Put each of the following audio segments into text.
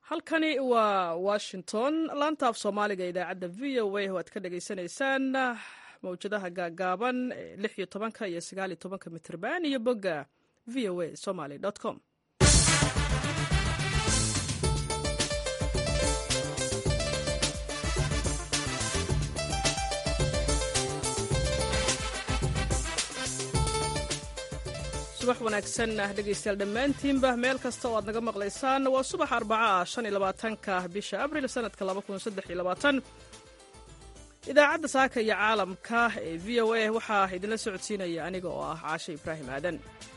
halkani waa washington laanta af soomaaliga idaacadda v o a oo aad ka dhagaysanaysaan mawjadaha gaagaaban lix iyo tobanka iyo sagaal iyo tobanka mitrban iyo bogga v o a somaly com subax wanaagsan dhegaystayaal dhammaantiinba meel kasta oo aad naga maqlaysaan waa subax arbaca ah shan iyo labaatanka bisha abril sanadka laba kun saddex iyo labaatan idaacadda saaka iyo caalamka ee v o a waxaa idinla socodsiinaya aniga oo ah caashe ibraahim aadan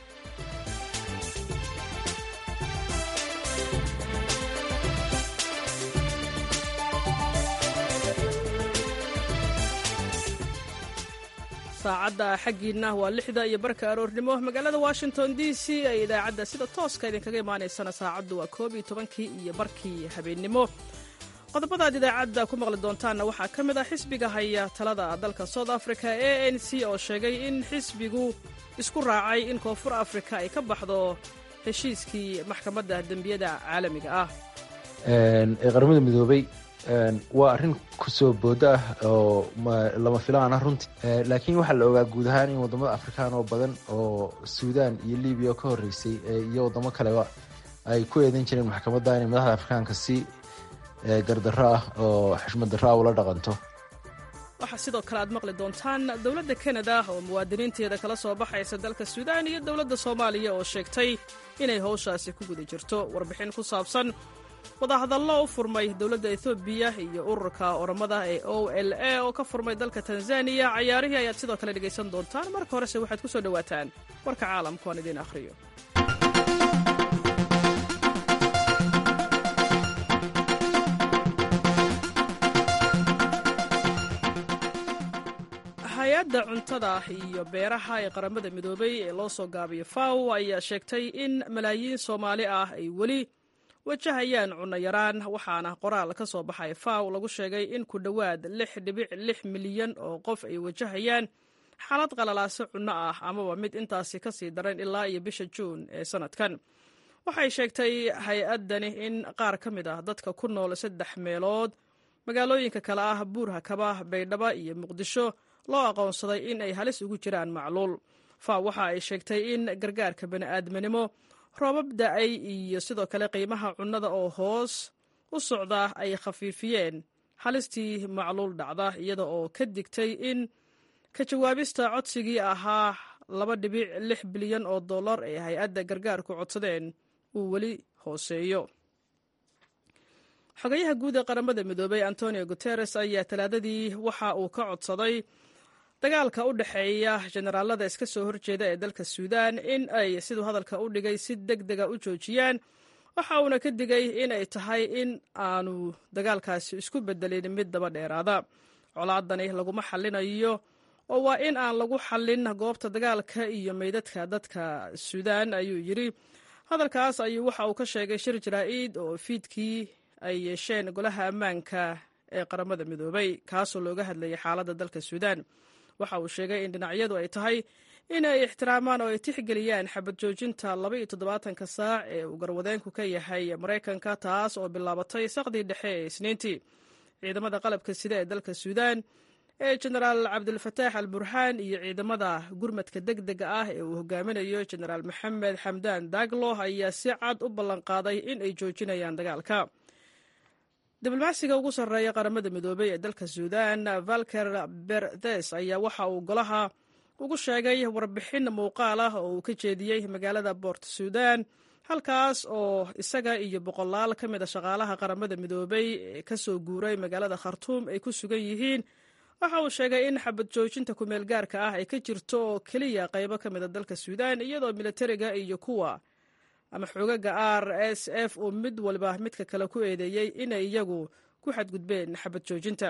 saacadda xaggiinna waa lixda iyo barka aroornimo magaalada washington d c ee idaacadda sida tooska idinkaga imaanaysana saacaddu waa koob iyo tobankii iyo barkii habeennimo qodobada aad idaacadda ku maqli doontaanna waxaa ka mid ah xisbiga haya talada dalka south africa a n c oo sheegay in xisbigu isku raacay in koonfur afrika ay ka baxdo heshiiskii maxkamadda dembiyada caalamiga ah ee qaramada midoobay waa arrin kusoo boodo ah oo lama filaan ah runtii laakiin waxaa la ogaa guud ahaan in wadamada afrikaan oo badan oo suudaan iyo libiya ka horeysay iyo wadamo kaleba ay ku eedan jireen maxkamadda inay madaxda afrikaanka si gardarro ah oo xushmad darro ah ula dhaqanto waxaa sidoo kale aad maqli doontaan dowladda kanada oo muwaadiniinteeda kala soo baxaysa dalka suudaan iyo dowladda soomaaliya oo sheegtay inay howshaasi ku guda jirto warbixin ku saabsan wadahadallo u furmay dowladda ethoobiya iyo ururka oramada ee o l a oo ka furmay dalka tanzaniya cayaarihii ayaad sidoo kale dhegaysan doontaan marka horese waxaad ku soo dhowaataan warka caalamku aan idiin akhriyo hay-adda cuntada iyo beeraha ee qaramada midoobay ee loo soo gaabiyo faw ayaa sheegtay in malaayiin soomaali ah ay weli wajahayaan cunno yaraan waxaana qoraal ka soo baxay faw lagu sheegay in ku dhowaad lix dhibic lix milyan oo qof ay wajahayaan xaalad qalalaaso cunno ah amaba mid intaasi ka sii daran ilaa iyo bisha juun ee sannadkan waxay sheegtay hay-addani in qaar ka mid ah dadka ku nool saddex meelood magaalooyinka kale ah buurhakaba baydhaba iyo muqdisho loo aqoonsaday in ay halis ugu jiraan macluul faw waxa ay sheegtay in gargaarka bani'aadminimo roobab da-ay iyo sidoo kale qiimaha cunnada oo hoos u socda ay khafiifiyeen halistii macluul dhacda iyada oo ka digtay in ka jawaabista codsigii ahaa laba dhibic lix bilyan oo dollar ee hay-adda gargaarku codsadeen uu weli hooseeyo xogayaha guud ee qaramada midoobay antonio guteres ayaa talaadadii waxa uu ka codsaday dagaalka u dhexeeya jenaraalada iska soo horjeeda ee dalka suudaan in ay siduu hadalka u dhigay si deg dega u joojiyaan waxa uuna ka digay in ay tahay in aanu dagaalkaasi isku bedelin mid daba dheeraada colaadani laguma xallinayo oo waa in aan lagu xallin goobta dagaalka iyo meydadka dadka suudaan ayuu yidri hadalkaas ayuu waxa uu ka sheegay shir jaraa-id oo fiidkii ay yeesheen golaha ammaanka ee qaramada midoobay kaasoo looga hadlayay xaaladda dalka suudaan waxa uu sheegay in dhinacyadu ay tahay in ay ixtiraamaan oo ay tixgeliyaan xabad joojinta laba iyo toddobaatanka saac ee uu garwadeenku ka yahay maraykanka taas oo bilaabatay saqdii dhexe ee isniintii ciidamada qalabka sida ee dalka suudaan ee jenaraal cabdilfataax al burhaan iyo ciidamada gurmadka deg dega ah ee uu hogaaminayo jenaraal maxamed xamdaan daglo ayaa si cad u ballanqaaday in ay joojinayaan dagaalka diblomaasiga ugu sarreeya qaramada midoobey ee dalka suudaan valker berthes ayaa waxa uu golaha ugu sheegay warbixin muuqaal ah oo uu ka jeediyey magaalada boort suudaan halkaas oo isaga iyo boqolaal ka mid a shaqaalaha qaramada midoobey ee ka soo guuray magaalada khartuum ay ku sugan yihiin waxa uu sheegay in xabad joojinta kumeel gaarka ah ay ka jirto oo keliya qaybo ka mid a dalka suudaan iyadoo militariga iyo kuwa ama xoogaga r s f uu mid waliba midka kale ku eedeeyey inay iyagu ku xadgudbeen xabad joojinta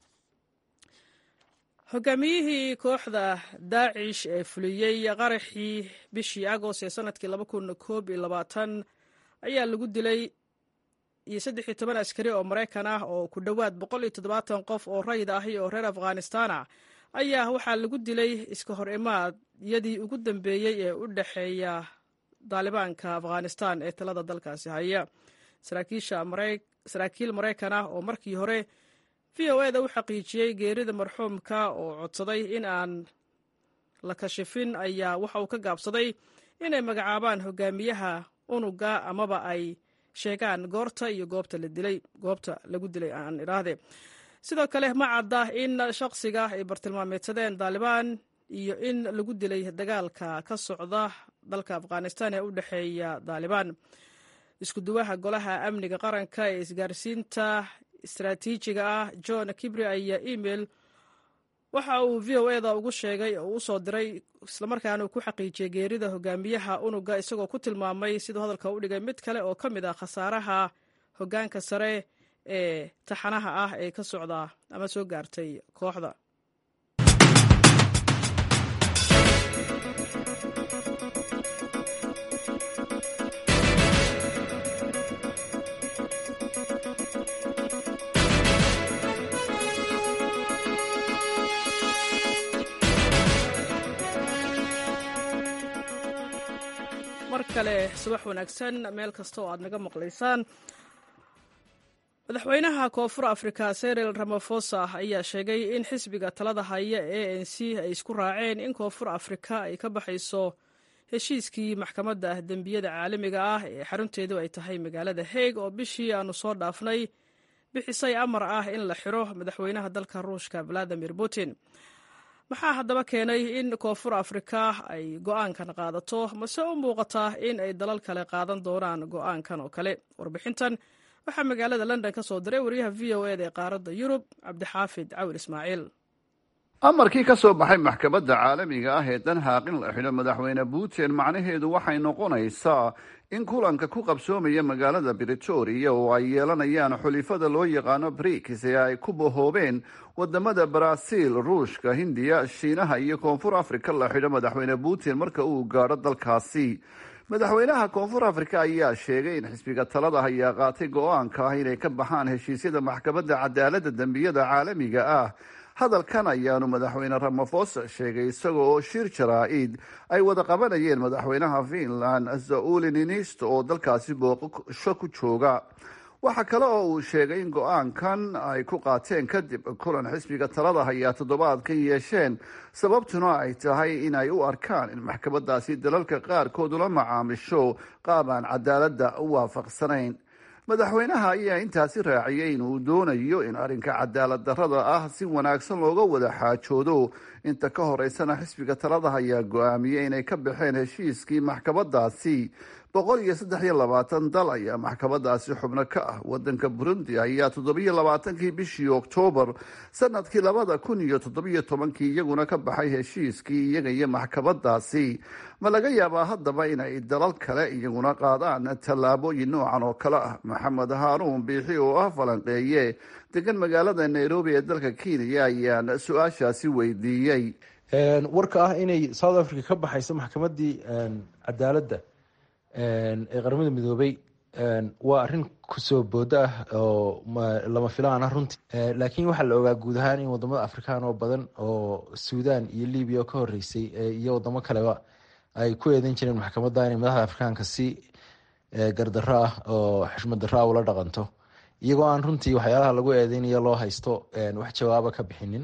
hogaamiyihii kooxda daacish ee fuliyey qaraxii bishii agost ee sanadkii laba kun koob iyo labaatan ayaa lagu dilay iyo saddex iyo toban askari oo maraykan ah oo ku dhowaad boqol iyo toddobaatan qof oo rayid ahi oo reer afghanistan ah ayaa waxaa lagu dilay iska hor imaadyadii ugu dambeeyey ee u dhexeeya daalibaanka afghanistan ee talada dalkaasi haya saraakiil maraykan ah oo markii hore v o eda u xaqiijiyey geerida marxuumka oo codsaday in aan la kashifin ayaa waxa uu ka gaabsaday inay magacaabaan hogaamiyaha unuga amaba ay sheegaan goorta iyo goobta la dilay goobta lagu dilay aan idhaahde sidoo kale ma cadda in shaqsiga ay bartilmaameedsadeen daalibaan iyo in lagu dilay dagaalka ka socda dalka afghanistan ee u dhexeeya daalibaan isku duwaha golaha amniga qaranka ee isgaarsiinta istaraatiijiga ah john kibri ayaa email waxa uu v o eda ugu sheegay oo u soo diray islamarkaana uu ku xaqiijiyey geerida hogaamiyaha unuga isagoo ku tilmaamay siduu hadalka u dhigay mid kale oo ka mid ah khasaaraha hogaanka sare ee taxanaha ah ee ka socda ama soo gaartay kooxda mar kale subax wanaagsan meel kasta oo aad naga maqlaysaan madaxweynaha koonfur afrika seril ramafosa ayaa sheegay in xisbiga talada haya e n c ay isku raaceen in koonfur afrika ay ka baxayso heshiiskii maxkamadda dembiyada caalamiga ah ee xarunteedu ay tahay magaalada haig oo bishii aanu soo dhaafnay bixisay amar ah in la xiro madaxweynaha dalka ruushka valadimir putin maxaa haddaba keenay in koonfur afrika ay go-aankan qaadato mase u muuqataa in ay dalal kale qaadan doonaan go-aankan oo kale warbixintan waxaa magaalada london ka soo diray wariyaha v o eda ee qaaradda yurub cabdixaafid cawil ismaaciil amarkii ka soo baxay maxkamadda caalamiga ah ee danhaaq in la xidho madaxweyne putin macnaheedu waxay noqonaysaa in kulanka ku qabsoomaya magaalada britoria oo ay yeelanayaan xulifada loo yaqaano briks ee ay ku bahoobeen wadamada baraaziil ruushka hindiya shiinaha iyo koonfur afrika la xidho madaxweyne putin marka uu gaadho dalkaasi madaxweynaha koonfur afrika ayaa sheegay in xisbiga talada ayaa qaatay go-aanka ah inay ka baxaan heshiisyada maxkamadda cadaaladda dembiyada caalamiga ah hadalkan ayaanu madaxweyne ramafosa sheegay isaga oo shir jaraa-id ay wada qabanayeen madaxweynaha finland sauli ninisto oo dalkaasi booqasho ku jooga waxaa kale oo uu sheegay in go-aankan ay ku qaateen kadib kulan xisbiga talada hayaa toddobaadkan yeesheen sababtuna ay tahay in ay u arkaan in maxkamadaasi dalalka qaarkood ula macaamisho qaab aan cadaaladda u waafaqsanayn madaxweynaha ayaa intaasi raaciyay in uu doonayo in arrinka cadaalad darrada ah si wanaagsan looga wada xaajoodo inta ka horeysana xisbiga talada ayaa go-aamiyey inay ka baxeen heshiiskii maxkamadaasi boqol iyo saddex iyo labaatan dal ayaa maxkamadaasi xubno ka ah wadanka burundi ayaa toddobiyo labaatankii bishii oktoobar sanadkii labada kun iyo toddobiyo tobankii iyaguna ka baxay heshiiskii iyaga iyo maxkamadaasi ma laga yaabaa haddaba inay dalal kale iyaguna qaadaan tallaabooyin noocan oo kale ah maxamed haaruun biixi oo ah falanqeeye degan magaalada nairobi ee dalka kenya ayaan su-aashaasi weydiiyey warka ah inay south africa ka baxayso maxkamadii cadaaladda ee qaramada midoobay waa arrin kusoo boodo ah oo lama filaan ah runtii laakiin waxaa la ogaa guud ahaan in wadamada afrikaan oo badan oo suudan iyo libiya oo ka horeysay iyo wadamo kaleba ay ku eedan jireen maxkamadda inay madaxda afrikaanka si gardarro ah oo xushmad darro ah ula dhaqanto iyagoo aan runtii waxyaalaha lagu eedeynayo loo haysto wax jawaaba ka bixinin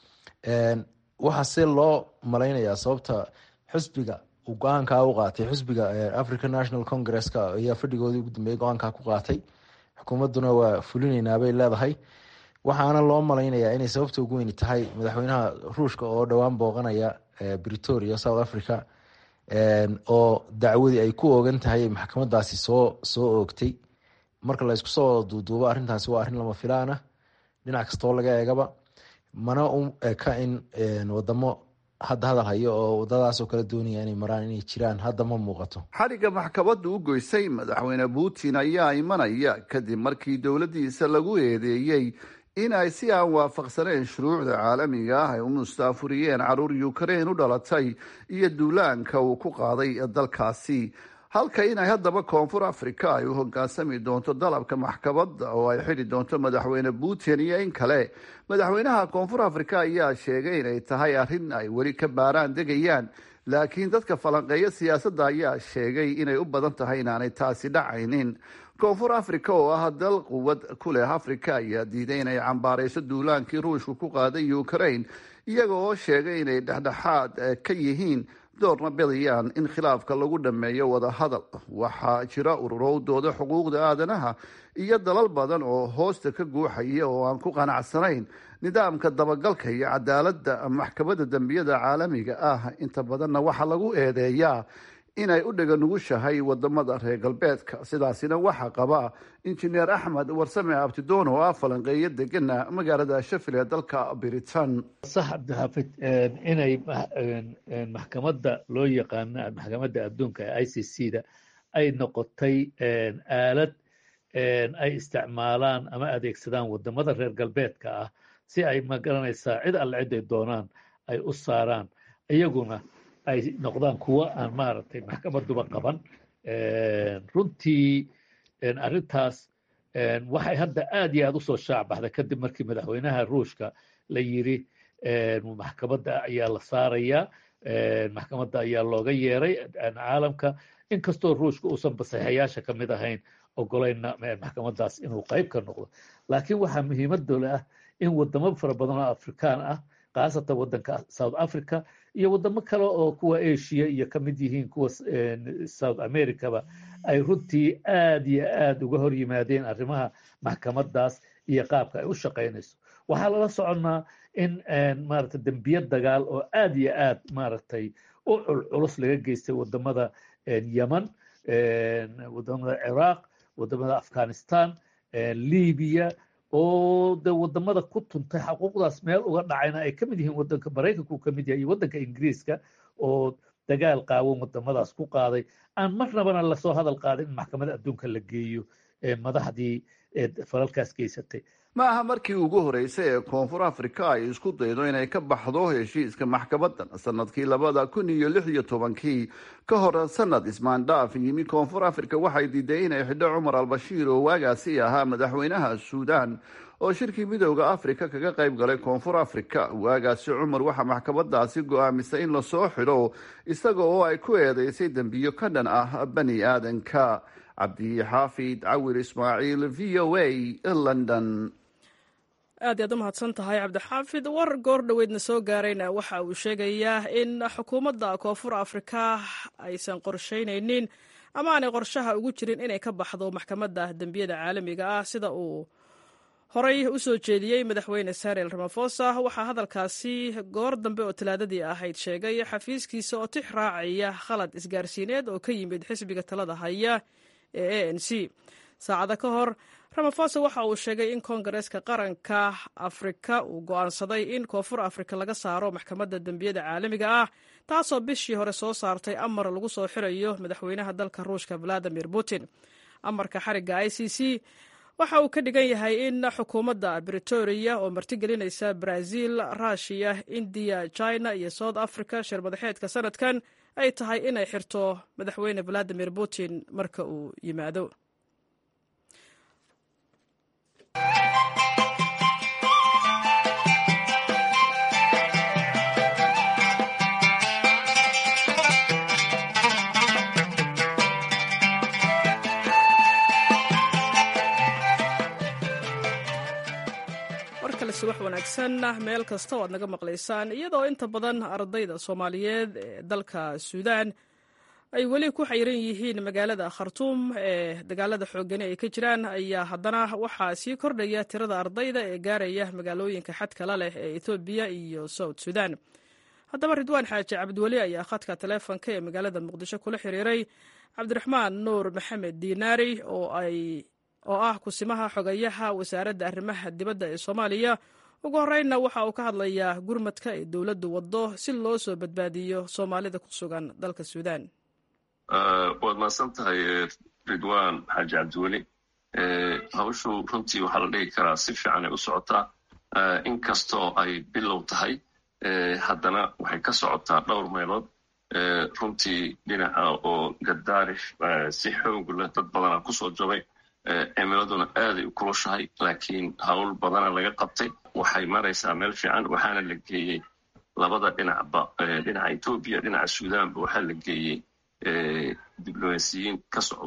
waxaa se loo malaynayaa sababta xusbiga uu go-aankaa u qaatay xusbiga african national congresska ayaa fadhigoodii ugu dambeeyay go-aankaa ku qaatay xukuumadduna waa fulinaynaa bay leedahay waxaana loo malaynayaa inay sababta ugu weyni tahay madaxweynaha ruushka oo dhowaan booqanaya britoria south africa oo dacwadii ay ku oogan tahay maxkamadaasi soo soo oogtay marka la isku soo duuduubo arrintaasi waa arrin lama filaan ah dhinac kastoo laga eegaba mana u eka in wadamo hadda hadal hayo oo wadadaasoo kale doonaya inay maraan inay jiraan hadda ma muuqato xadhigga maxkamadda u goysay madaxweyne putin ayaa imanaya kadib markii dowladdiisa lagu eedeeyey in ay si aan waafaqsaneen shuruucda caalamiga ah ay u mustaafuriyeen caruur ukrain u dhalatay iyo duulaanka uu ku qaaday dalkaasi halka inay haddaba koonfur africa ay u hogaansami doonto dalabka maxkamadda oo ay xidhi doonto madaxweyne putin iyo in kale madaxweynaha koonfur africa ayaa sheegay inay tahay arrin ay weli ka baaraan degayaan laakiin dadka falanqeeya siyaasadda ayaa sheegay inay u badan tahay inaanay taasi dhacaynin koonfur africa oo ah dal quwad ku leh africa ayaa diiday inay cambaarayso duulaankii ruushku ku qaaday ukraine iyaga oo sheegay inay dhexdhexaad ka yihiin doorna bidayaan in khilaafka lagu dhammeeyo wadahadal waxaa jira ururowdooda xuquuqda aadanaha iyo dalal badan oo hoosta ka guuxaya oo aan ku qanacsanayn nidaamka dabagalka iyo cadaaladda maxkamadda dembiyada caalamiga ah inta badanna waxaa lagu eedeeyaa inay u dhega nugushahay wadamada reer galbeedka sidaasina waxaa qaba injineer axmed warsame abtidoon oo ah falanqeeyo degana magaalada shafil ee dalka britain sax cabdixaafid inay maxkamadda loo yaqaano maxkamadda adduunka ee i c c da ay noqotay aalad ay isticmaalaan ama adeegsadaan wadamada reer galbeedka ah si ay magaranaysaa cid alle cid ay doonaan ay u saaraan iyaguna ay noqdaan kuwo aan maaragtay maxkamaduba qaban runtii arrintaas waxay hadda aad iyo aad usoo shaac baxday kadib markii madaxweynaha ruushka la yiri maxkamadda ayaa la saarayaa maxkamadda ayaa looga yeeray caalamka inkastoo ruushka uusan basaxayaasha ka mid ahayn ogolayna maxkamaddaas inuu qayb ka noqdo laakiin waxaa muhiimadole ah in wadamo fara badan oo afrikaan ah khaasatan waddanka south africa iyo wadamo kale oo kuwa asia iyo ka mid yihiin kuwa south americaba ay runtii aad iyo aad uga hor yimaadeen arrimaha maxkamaddaas iyo qaabka ay u shaqaynayso waxaa lala soconnaa in maaragtay dembiye dagaal oo aad iyo aad maaragtay u culculus laga geystay wadamada yemen wadamada ciraaq wadamada afghanistan libiya oo de wadamada ku tuntay xaquuqdaas meel uga dhacayna ay ka mid yihiin wadanka maraykanku ka mid yahay iyo waddanka ingiriiska oo dagaal qaawan wadamadaas ku qaaday aan marnabana lasoo hadal qaadin in maxkamadda adduunka la geeyo madaxdii falalkaas geysatay ma aha markii ugu horeysay ee koonfur africa ay isku daydo inay ka baxdo heshiiska maxkamadan sanadkii labada kun iyo lix iyo tobankii ka hor sanad ismaandhaaf yimi koonfur africa waxay diiday inay xidho cumar albashiir oo waagaasi ahaa madaxweynaha suudan oo shirkii midooda africa kaga qayb galay koonfur africa waagaasi cumar waxaa maxkamadaasi go-aamisay in lasoo xidho isaga oo ay ku eedeysay dembiyo ka dhan ah bani aadanka cabdixaafid cawir ismaaciil v o a london aad iyaad u mahadsan tahay cabdixaafid war goor dhoweydna soo gaarayna waxa uu sheegayaa in xukuumadda koonfur afrika aysan qorshaynaynin ama aanay qorshaha ugu jirin inay ka baxdo maxkamadda dembiyada caalamiga ah sida uu horey u soo jeediyey madaxweyne sarel ramafosa waxaa hadalkaasi goor dambe oo talaadadii ahayd sheegay xafiiskiisa oo tix raacaya khalad isgaarsiineed oo ka yimid xisbiga talada haya ee a n c saacado ka hor ramafosa waxa uu sheegay in koongareeska qaranka afrika uu go'aansaday in koonfur afrika laga saaro maxkamadda dembiyada caalamiga ah taasoo bishii hore soo saartay amar lagu soo xirayo madaxweynaha dalka ruushka valadimir putin amarka xarigga i c c waxa uu ka dhigan yahay in xukuumadda britoria oo martigelinaysa brazil rushiya indiya china iyo south africa shir madaxeedka sanadkan ay tahay inay xirto madaxweyne valadimir putin marka uu yimaado subax wanaagsan meel kasta oo aad naga maqlaysaan iyadoo inta badan ardayda soomaaliyeed ee dalka suudaan ay weli ku xayiran yihiin magaalada khartuum ee dagaalada xoogani ay ka jiraan ayaa haddana waxaa sii kordhaya tirada ardayda ee gaaraya magaalooyinka xadkala leh ee ethoobiya iyo south suudaan haddaba ridwaan xaaji cabdiweli ayaa khadka taleefonka ee magaalada muqdisho kula xiriiray cabdiraxmaan nuur maxamed diinaari oo ay oo ah kusimaha xogayaha wasaaradda arrimaha dibadda ee soomaaliya ugu horreynna waxa uu ka hadlayaa gurmadka ay dowladdu waddo si loo soo badbaadiyo soomaalida ku sugan dalka suudaan waad mahadsan tahay ridwan xaaji cabdiweli hawshu runtii waxaa la dhigi karaa si fiican ay u socotaa inkastoo ay bilow tahay haddana waxay ka socotaa dhowr meelood runtii dhinaca oo gadaarif si xoog leh dad badana kusoo jabay cimiladuna aaday u kulushahay laakiin hawl badana laga qabtay waxay maraysaa meel fiican waxaana la geeyey labada dhinacba dhinaca etoobiya dhinaca suudanba waxaa la geeyey diblomaasiyiin ka socdo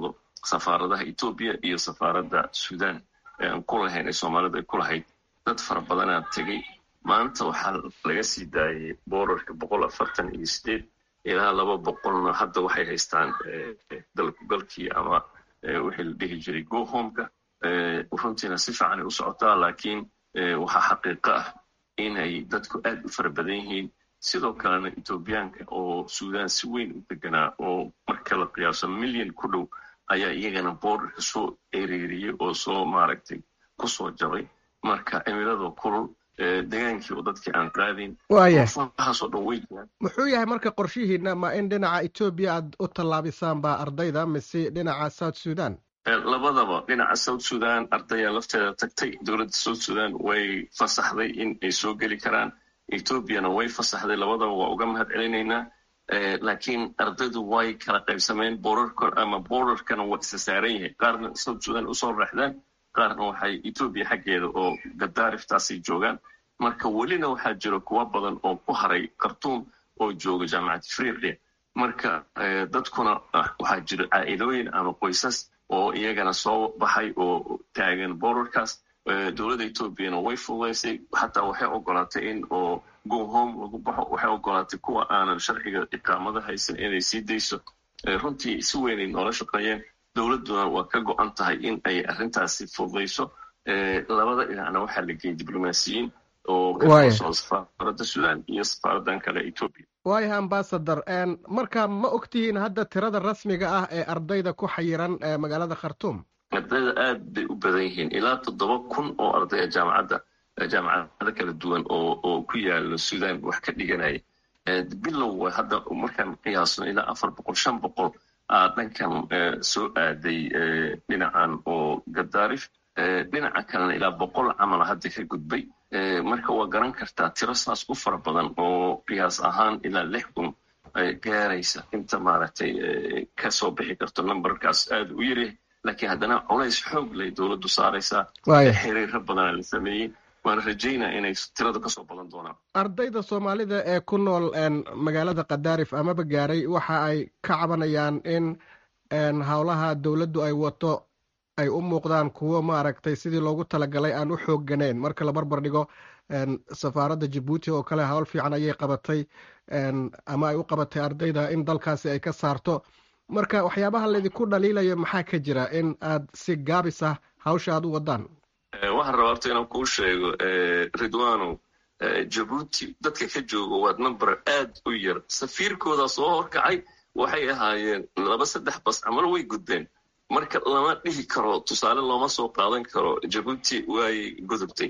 safaaradaha etoobiya iyo safaaradda sudan ee aan ku lahayn ee soomaalida ay ku lahayd dad fara badanaa tegey maanta waxaa laga sii daayay boorarka boqol afartan iyo sideed ilaa laba boqolna hadda waxay haystaan dalkugalkii ama wixii la dhihi jiray gohomeka runtiina si fiican ay u socotaa laakiin waxaa xaqiiqo ah inay dadku aad u fara badan yihiin sidoo kalena etoobiyaanka oo sudan si weyn u deganaa oo marka la qiyaaso milyan ku dhow ayaa iyagana boorarka soo ereeriyey oo soo maaragtay kusoo jabay marka cimiladoo kulul degaankii oo dadkii aan qaadin waxaasoo dhan way jiraan muxuu yahay marka qorshihiina ma in dhinaca etoobiya aad u tallaabisaan baa ardayda mise dhinaca south sudan labadaba dhinaca south sudan ardaya lafteeda tagtay dowladda south sudan way fasaxday in ay soo geli karaan etoobiyana way fasaxday labadaba waa uga mahad celinaynaa laakiin ardaydu way kala qaybsameen boorarka ama boorarkana waa isa saaran yahay qaarna south sudan usoo raaxdaan qaarna waxay etoobiya xaggeeda oo gadaariftaasay joogaan marka welina waxaa jira kuwa badan oo ku haray khartuum oo jooga jaamacad afriqiya marka dadkuna waxaa jira caa'idooyin ama qoysas oo iyagana soo baxay oo taagan boorarkaas dowladda etoobiyana way fududaysay xataa waxay ogolaatay in oo gohome lagu baxo waxay ogolaatay kuwa aanan sharciga iqaamada haysan inay sii dayso runtii si weynay noola shaqeeyeen dowladduna waa ka go-an tahay in ay arrintaasi fududayso labada dhinacna waxaa la geeyey diblomaasiyiin oo ka soo safaaradda sudan iyo safaaraddan kale etoobiya waayahay ambasador marka ma ogtihiin hadda tirada rasmiga ah ee ardayda ku xayiran magaalada khartuum ardayda aad bay u badan yihiin ilaa toddoba kun oo ardaya jaamacadda jaamacado kala duwan oo oo ku yaala sudan wax ka dhiganaya bilow hadda markaan qiyaasno ilaa afar boqol shan boqol aa dhankan soo aaday dhinacan oo gadaarif dhinaca kalena ilaa boqol camala hadda ka gudbay marka waa garan kartaa tiro saas u fara badan oo qiyaas ahaan ilaa lix kun gaaraysa inta maaragtay kasoo bixi karto numberkaas aad u yaryahay laakiin haddana culays xoog lay dowladdu saaraysaa xiriiro badana la sameeyey waana rajaynaa inay tirada kasoo badan doonaan ardayda soomaalida ee ku nool magaalada kadaarif amaba gaaray waxa ay ka cabanayaan in howlaha dowladdu ay wato ay u muuqdaan kuwo maaragtay sidii loogu talagalay aan u xoogganeyn marka la barbar dhigo safaaradda jabuuti oo kale howl fiican ayay qabatay ama ay u qabatay ardayda in dalkaasi ay ka saarto marka waxyaabaha laydinku dhaliilayo maxaa ka jira in aad si gaabis ah hawsha aad u wadaan waxaan rabaa horta inaan kuu sheego ridwano jabuuti dadka ka jooga waa number aad u yar safiirkooda soo horkacay waxay ahaayeen laba saddex bas camal way gudbeen marka lama dhihi karo tusaale looma soo qaadan karo jabuuti waay gudubtay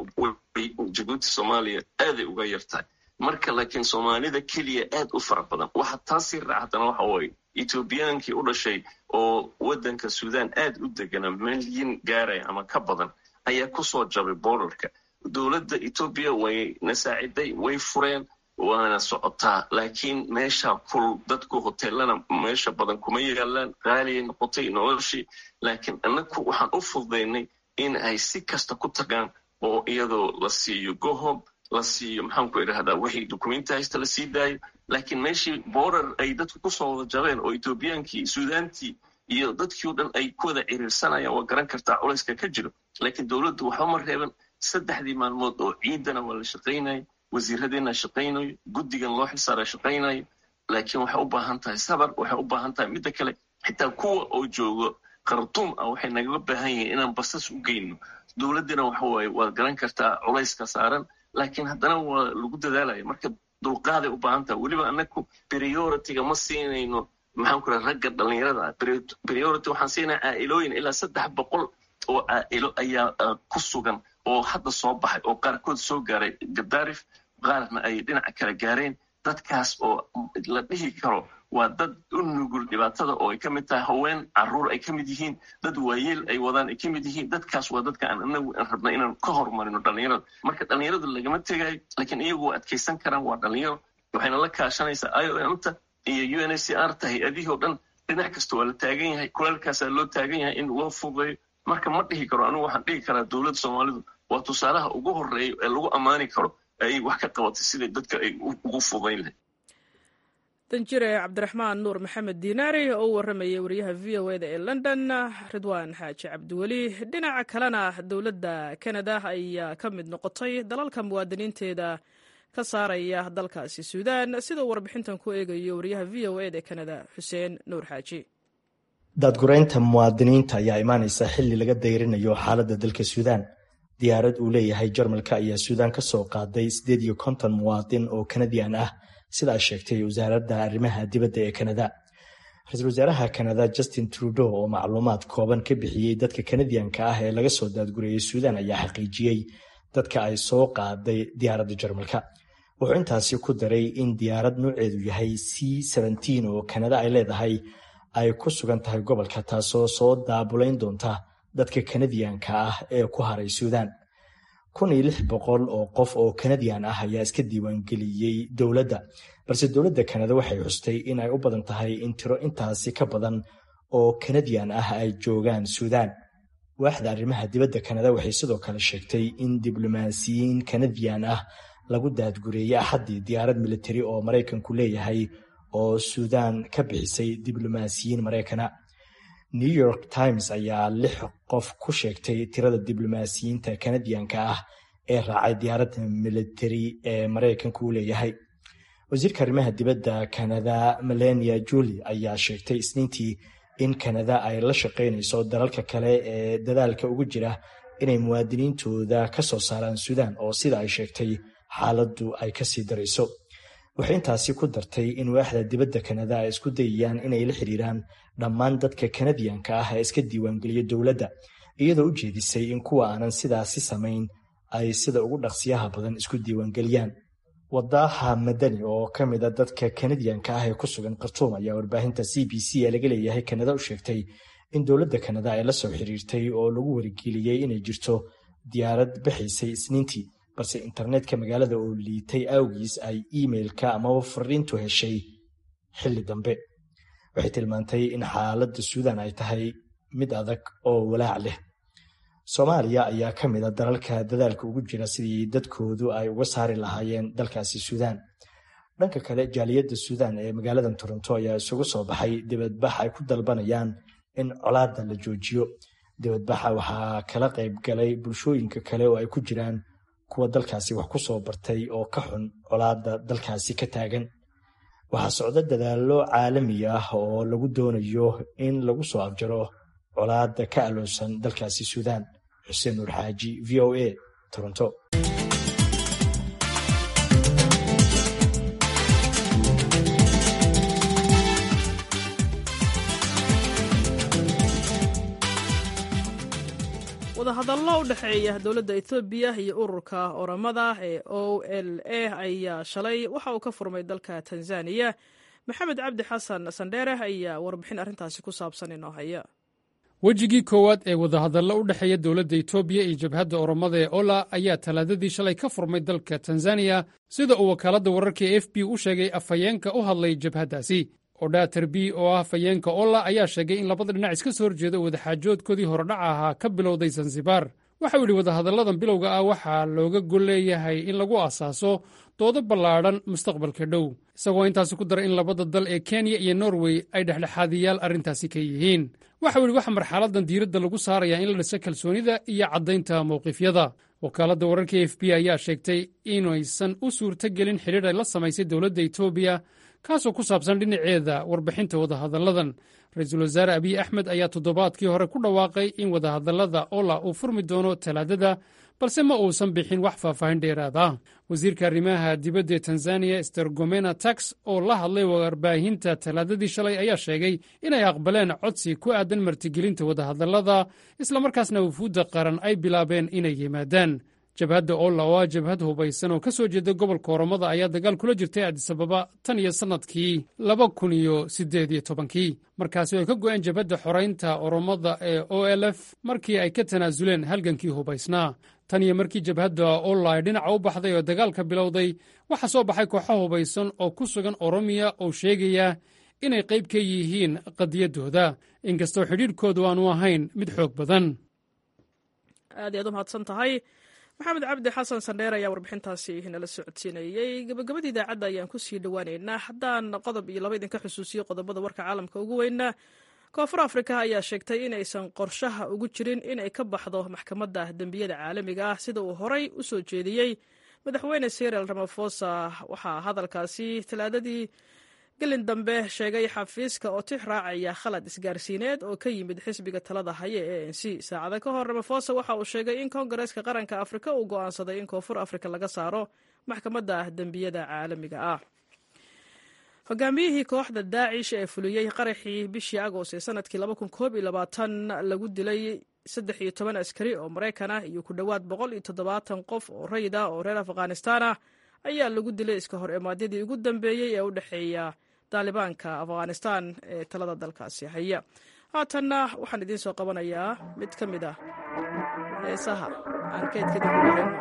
jabuuti soomaaliya aaday uga yartahay marka laakiin soomaalida keliya aad u fara badan waxa taasii raacdana waxa waaye etoobiyaankii u dhashay oo waddanka sudan aad u degana milyan gaaraya ama ka badan ayaa kusoo jabay boorarka dowladda etoobiya way na saaciday way fureen waana socotaa laakiin meesha kul dadku hoteelana meesha badan kuma yaalaan qaaliyay noqotay noloshii laakiin annagu waxaan u fududaynay in ay si kasta ku tagaan oo iyadoo la siiyo gohob la siiyo maxaan ku idhahdaa wixii dukumenti haysta la sii daayo laakiin meeshii boorar ay dadku kusoo wada jabeen oo etoobiyaankii suudaantii iyo dadkii o dhan ay ku wada ciriirsanayaan waa garan kartaa culayska ka jiro laakiin dowladdu waxba ma reeban saddexdii maalmood oo ciidana waa la shaqaynayo wasiiradeena shaqaynayo guddigan loo xilsaara shaqaynayo laakiin waxay u baahan tahay sabar waxay u baahan tahay midda kale xitaa kuwa oo joogo khartuum ah waxay nagaga baahan yihiin inaan basas u geyno dowladdina waxa waaye waad garan kartaa culayska saaran laakiin haddana waa lagu dadaalaya marka dulqaaday u baahan tahay weliba annagu prioritiga ma siinayno maxaan ku raha ragga dhallinyarada priority waxaan siinaya caa'ilooyin ilaa saddex boqol oo caa'ilo ayaa ku sugan oo hadda soo baxay oo qaarkood soo gaaray gadaarif qaarna ay dhinaca kale gaareen dadkaas oo la dhihi karo waa dad u nugul dhibaatada oo ay ka mid tahay haween caruur ay ka mid yihiin dad waayeel ay wadaan ay ka mid yihiin dadkaas waa dadka aan anagu aan rabna inaan ka horumarino dhallinyarada marka dhallinyaradu lagama tegayo laakiin iyagu waa adkaysan karaan waa dhallinyaro waxayna la kaashanaysaa i o m ta iyo u n h c r ta hay-adihii o dhan dhinac kasta waa la taagan yahay kulaalkaasaa loo taagan yahay in loo fududeeyo marka ma dhihi karo anigu waxaan dhihi karaa dowladda soomaalidu waa tusaalaha ugu horeeya ee lagu ammaani karo ay wax ka qabatay siday dadka ay ugu fudayn lahay danjire cabdiraxmaan nuur maxamed diinaari oo u warramayay wariyaha v o eda ee london ridwaan xaaji cabdiweli dhinaca kalena dowladda kanada ayaa ka mid noqotay dalalka muwaadiniinteeda ka saaraya dalkaasi suudaan siduu warbixintan ku eegayo wariyaha v o eda kanada xuseen nuur xaaji daadgureynta muwaadiniinta ayaa imaanaysa xilli laga dayrinayo xaaladda dalka suudaan diyaarad uu leeyahay jarmalka ayaa suudaan ka soo qaaday siddeed iyo konton muwaadin oo kanadian ah sida ay sheegtay wasaaradda arrimaha dibadda ee kanada ra-iisul wasaaraha kanada justin trudeau oo macluumaad kooban ka bixiyey dadka kanadiyanka ah ee laga soo daadgureeyey suudaan ayaa xaqiijiyey dadka ay soo qaaday diyaaradda jarmalka wuxuu intaasi ku daray in diyaarad nuuceedu yahay c oo kanada ay leedahay ay ku sugan tahay gobolka taasoo soo daabulayn doonta dadka kanadiyanka ah ee ku haray suudaan kun iyo lix boqol oo qof oo kanadiyan ah ayaa iska diiwaangeliyey dowladda balse dowladda kanada waxay xustay in ay u badan tahay in tiro intaasi ka badan oo kanadiyan ah ay joogaan suudaan waaxda arrimaha dibadda kanada waxay sidoo kale sheegtay in diblomaasiyiin kanadiyan ah lagu daadgureeyey axaddii diyaarad militari oo maraykanku leeyahay oo suudaan ka bixisay diblomaasiyiin maraykana new york times ayaa lix qof ku sheegtay tirada diblomaasiyiinta kanadiyanka ah ee raacay diyaaradda militari ee maraykanku u leeyahay wasiirka arrimaha dibadda kanada melania juli ayaa sheegtay isniintii in kanada ay la shaqaynayso dalalka kale ee dadaalka ugu jira inay muwaadiniintooda ka soo saaraan suudaan oo sida ay sheegtay xaaladdu ay kasii darayso waxay intaasi ku dartay in waaxda dibadda kanada ay isku dayayaan inay la xiriiraan dhammaan dadka kanadiyanka ah ee iska diiwaangeliya dowladda iyadoo u jeedisay in kuwa aanan sidaasi samayn ay sida ugu dhaqsiyaha badan isku diiwaangeliyaan wadaaha madani oo ka mid a dadka kanadiyanka ah ee ku sugan khartuum ayaa warbaahinta c b c ee laga leeyahay kanada u sheegtay in dowladda kanada ay la soo xiriirtay oo lagu wargeliyey inay jirto diyaarad bixaysay isniintii balse internetka magaalada oo liitay awgiis ay iimailka amaba fariintu heshay xilli dambe waxay tilmaantay in xaaladda suudan ay tahay mid adag oo walaac leh soomaaliya ayaa ka mid a dalalka dadaalka ugu jira sidii dadkoodu ay uga saari lahaayeen dalkaasi suudaan dhanka kale jaaliyadda suudaan ee magaaladan toronto ayaa isugu soo baxay dibadbax ay ku dalbanayaan in colaadda la joojiyo dibadbaxa waxaa kala qayb galay bulshooyinka kale oo ay ku jiraan kuwa dalkaasi wax ku soo bartay oo ka xun colaadda dalkaasi ka taagan waxaa socda dadaallo caalami ah oo lagu doonayo in lagu soo afjaro colaadda ka aloosan dalkaasi suudaan xuseen nuur xaaji v o a toronto wadahadallo u dhexeeya dowladda etoobiya iyo ururka oramada ee o l a ayaa shalay waxa uu ka furmay dalka tanzaniya maxamed cabdi xasan sandheere ayaa warbixin arrintaasi ku saabsan inoo haya wejigii koowaad ee wadahadallo u dhexeeya dowladda etoobiya iyo jabhadda oromada ee ola ayaa talaadadii shalay ka furmay dalka tanzaniya sida uu wakaaladda wararka e f b u sheegay afhayeenka u hadlay jabhaddaasi odha terbi oo ah afhayeenka ola ayaa sheegay in labada dhinac iska soo horjeeda wadaxaajoodkoodii horedhaca ahaa ka bilowday zanzibar waxau yidhi wadahadalladan bilowga ah waxaa looga gol leeyahay in lagu asaaso doodo ballaadhan mustaqbalka dhow isagoo intaasi ku daray in labada dal ee kenya iyo norway ay dhexdhexaadiyaal arrintaasi ka yihiin waxau yidhi waxa marxaladan diiradda lagu saarayaa in la dhiso kalsoonida iyo caddaynta mawqifyada wakaaladda wararka e f b ayaa sheegtay inaysan u suurto gelin xidhiidh ay la samaysay dowladda etoobiya kaasoo ku saabsan dhinaceeda warbixinta wadahadalladan ra-iisul wasaare abiy axmed ayaa toddobaadkii hore ku dhawaaqay in wadahadallada ola uu furmi doono talaadada balse ma uusan bixin wax faahfaahin dheeraad ah wasiirka arrimaha dibadda ee tanzaniya stergomena tax oo la hadlay warbaahinta talaadadii shalay ayaa sheegay inay aqbaleen codsi ku aadan martigelinta wadahadallada islamarkaasna wufuudda qaran ay bilaabeen inay yimaadaan jabhadda olla oo ah jabhad hubaysan oo ka soo jeeda gobolka oromada ayaa dagaal kula jirtay adisababa tan iyo sannadkii laba kun iyo siddeed iyo tobankii markaasi ay ka go'een jabhadda xoraynta oromada ee o l f markii ay ka tanaasuleen halgankii hubaysnaa tan iyo markii jabhadda olla ay dhinaca u baxday oo dagaalka bilowday waxaa soo baxay kooxo hubaysan oo ku sugan oromiya oo sheegaya inay qayb ka yihiin qadiyaddooda inkastoo xidhiidhkoodu aanu ahayn mid xoog badan aad iyaad u mahadsan tahay maxamed cabdi xasan sandheer ayaa warbixintaasi nala socodsiinayey gabagabada idaacadda ayaan kusii dhowaaneynaa haddaan qodob iyo laba idinka xusuusiyo qodobada warka caalamka ugu weynaa koonfur afrika ayaa sheegtay inaysan qorshaha ugu jirin inay ka baxdo maxkamadda dembiyada caalamiga ah sida uu horay u soo jeediyey madaxweyne siril ramafosa waxaa hadalkaasi talaadadii gelin dambe sheegay xafiiska oo tix raacaya khalad isgaarsiineed oo ka yimid xisbiga talada haya ee a n c saacada ka hor ramafosa waxa uu sheegay in koongareeska qaranka afrika uu go'aansaday in koonfur afrika laga saaro maxkamadda dembiyada caalamiga ah hogaamiyihii kooxda daacish ee fuliyey qaraxii bishii agost ee sanadkii lagu dilay saddex iyo toban askari oo maraykan ah iyo ku dhowaad boqol iyo toddobaatan qof oo rayid ah oo reer afghanistaan ah ayaa lagu dilay iska hor imaadyadii ugu dambeeyey ee u dhexeeya daalibaanka afghanistaan ee talada dalkaasi haya haatanna waxaan idiin soo qabanayaa mid ka mid ah heesaha aan keydkadib ugu hayno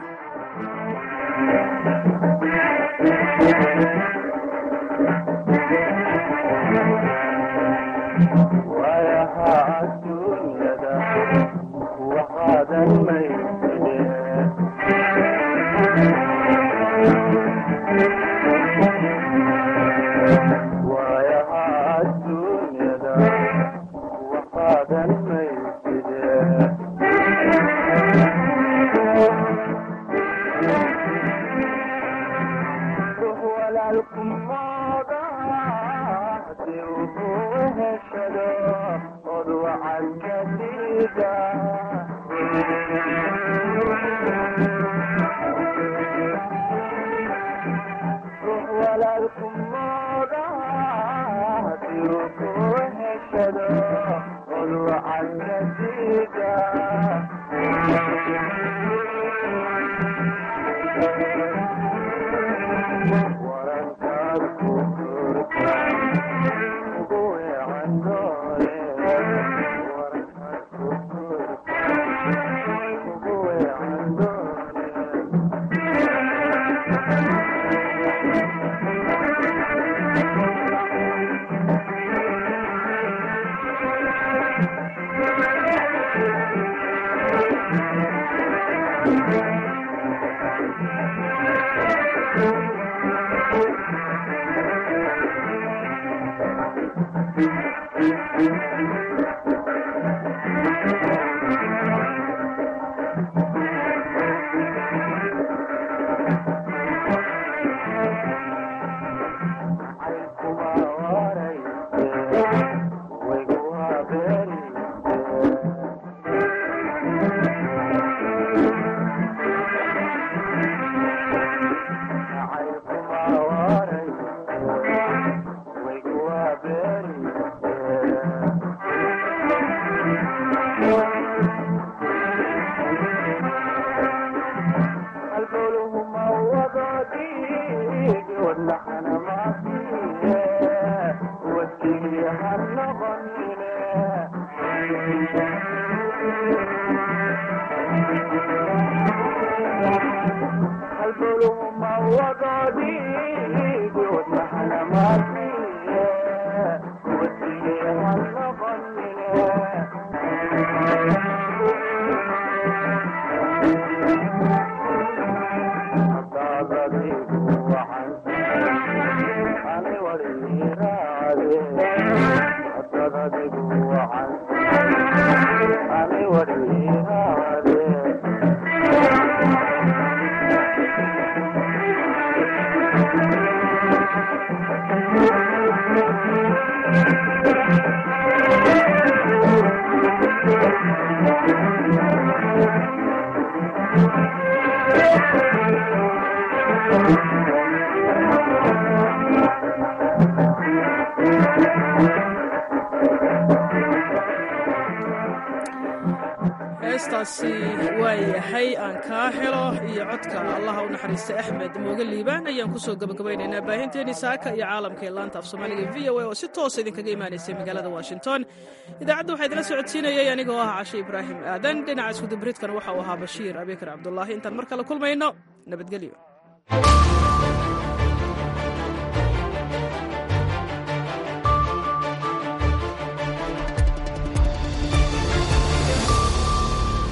heestaasi waa yahay aan kaa helo iyo codka allaha u naxariista axmed mooge liibaan ayaan kusoo gabagabaynaynaa baahinteennii saaka iyo caalamka ee laanta af soomaaliga v o a oo si toosa idinkaga imaanaysay magaalada washington idaacadda waxaa idinla socodsiinayay anigoo ah cashe ibraahim aadan dhinaca iskudubridkana waxa uu ahaa bashiir abikar cabdulaahi intaan mar kale kulmayno nabadgelyo